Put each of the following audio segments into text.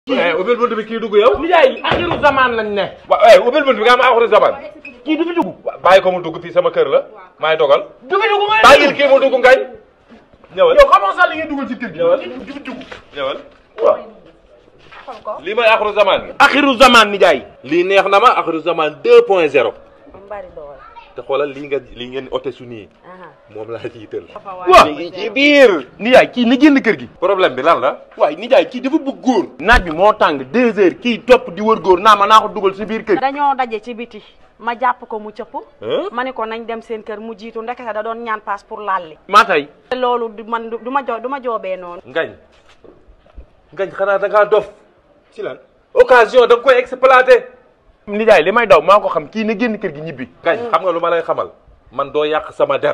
eh ubbil bunt bi kii dugg yow. nijaay axiru zaman lañ ne. waaw eh ubbil bunt bi nga am axiru zaman. kii du fi dugg. bàyyi ko mu dugg fii sama kër la maay dogal. du fi dugg nga bàyyil kii mu dugg ngañ. ñëwal yow xamoo sax li ngay dugal ci kër gi. ñëwal. du fi dugg. ñëwal. waaw. lii mooy axiru zaman gi. axiru zaman nijaay. lii neex na ma axiru zaman 2 point 0. bari doole. te xoolal lii nga lii ngeen ote su nii moom laa jiital. waaw mi ngi ci biir. nijaay kii na génn kër gi. problème bi lan la. waaye nijaay kii dafa bëgg góor. naaj bi moo tàng deux heures kii topp di wër góor naa ma naa ko dugal si biir kër gi. dañoo daje ci biti ma jàpp ko mu cëpp. Hein? ma ne ko nañ dem seen kër mu jiitu ndekete da doon ñaan paas pour lalli. maa tey. te loolu du man du ma jo du ma joobee noonu. ngañ ngañ xanaa da ngaa dof. si lan. occasion da nga koy exploité. nijaay li may daw maa ko xam kii na génn kër gi ñibbi. ngañ xam nga lu ma lay xamal. man doo yàq sama der.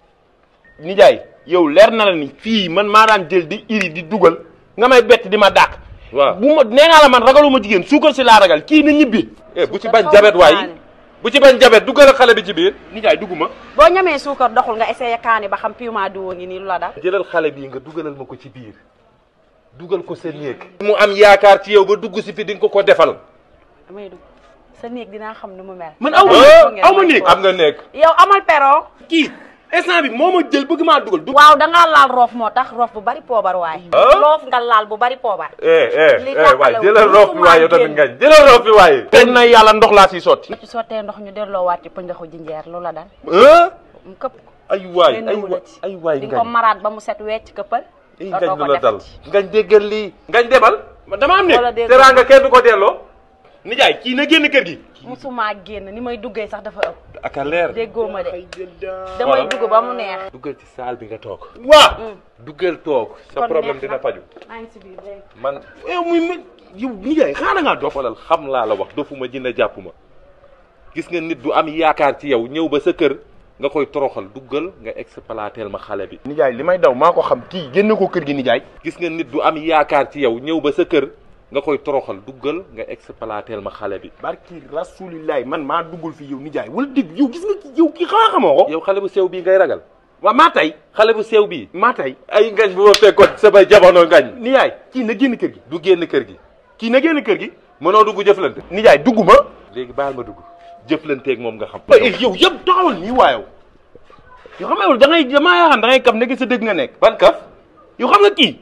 nijaay yow leer na la ni fii man maa daan jël di iri di dugal nga may bett di ma dàq. waaw bu ma nee naa la man ragaluma jigéen suukar si laa ragal kii na ñibbi. eh bu ci bañ jabet waay bu ci bañ jabet duggal ak xale bi ci biir. nijaay dugguma. boo ñamee suukar doxul nga essayé kaani ba xam piment diwoo ngi nii lu la dal. jëlal xale bii nga dugalal ma ko ci biir dugal ko sa néeg. mu am yaakaar ci yow ba dugg si fi di nga ko ko defal. damay dugg sa néeg dinaa xam nu mu mel. man aw ma Ah, aw ma néeg. am nga néeg. yow amal pero. kii instant bi moo ma jël bëgg maa dugal. du waaw dangaa laal roof moo tax roof bu bari poobar waay. Ah. loof nga laal bu bari poobar. eh eh Li eh waay tàqale jëlal wu- roof bi waay yow tamit ngañ jëlal roof bi waay. teg na yàlla ndox laa siy sotti. ci sottee ndox ñu delloowaat ci pëndaxu jinjeer lu la dal. ah mu këpp ko. ay waay benn ay wu waay la ci. ay waay di nga ko ngañ maraat ba mu set wecc këppal. ay dootoo ngañ ko lu la dal defati. ngañ déggal lii. ngañ demal. man dama am wala néeg. dégg teraanga kenn du ko delloo. nijaay kii na génn kër gi. musuma génn ni may duggee sax dafa ëpp. ak a leer. déggoo ma de. damay dugg ba mu neex. duggal ci saal bi nga toog. waa. duggal toog. sa Kon problème neex na. dina faju maa ngi si biir léegi. man yow muy muy yow nijaay xaaral ngaa dof. xoolal xam laa la wax dofuma jënd jàpp ma gis nga nit du am yaakaar ci yow ñëw ba sa kër nga koy toroxal duggal nga exploiteel ma xale bi. nijaay li may daw maa ko xam kii génn ko kër gi nijaay. gis nga nit du am yaakaar ci yow ñëw ba sa kër nga koy toroxal duggal nga exploiteel ma xale bi. barki rasulillahi man maa duggul fi yow nijaay wala dégg yow gis nga kii yow kii xanaa xamoo ko. yow xale bu sew bii ngay ragal. waa maa tey. xale bu sew bii. maa tey. ay ngañ bu ma fekkoon sama jamono ngañ. nijaay kii na génn kër gi. du génn kër gi. kii na génn kër gi. mënoo dugg jëflante. nijaay dugguma. léegi baal ma dugg jëflanteeg moom nga xam. waaye yow yëpp taxawal nii waayow. yow xam nga yow da ngay damaa yaakaar da ngay kaf nekk sa dëgg nga nekk. ban kaf. yow xam nga kii.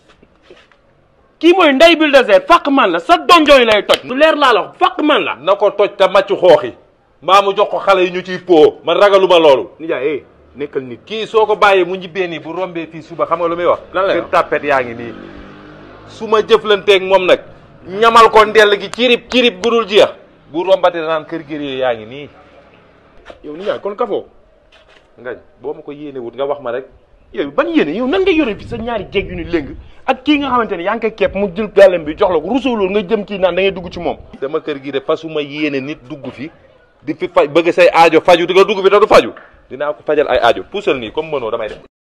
kii mooy ndey bulldozer fàq man la sa donjooy lay toj. lu leer laa la wax fàq man la. na ko toj te màcc xooxi mbaa mu jox ko xale yi ñu ciy po man ragaluma loolu. nijaay eh nekkal nit. kii soo ko bàyyee mu ñibbee nii bu rombee fii suba xam nga lu muy wax. Lan lay kër wax? tàppet yaa ngi nii. su ma jëflanteeg moom nag. ñamal ko ndell gi cirib cirib gudul jeex. bu rombate naan kër gër yaa ngi nii. yow nijaay kon kafoo. ngañ boo ma ko yéene wut nga wax ma rek. yow ban yéene yow nan nga yore fi sa ñaari jéeg yu ni léng ak kii nga xamante ne yaa ngi koy kepp mu jël gàllam bi jox la ko rusoo loolu nga jëm kii naan da ngay dugg ci moom. sama kër gi de fasuma yéene nit dugg fi di fi faj bëgg say aajo faju di nga dugg fi te du faju dinaa ko fajal ay aajo puusal nii comme mënoo damay dem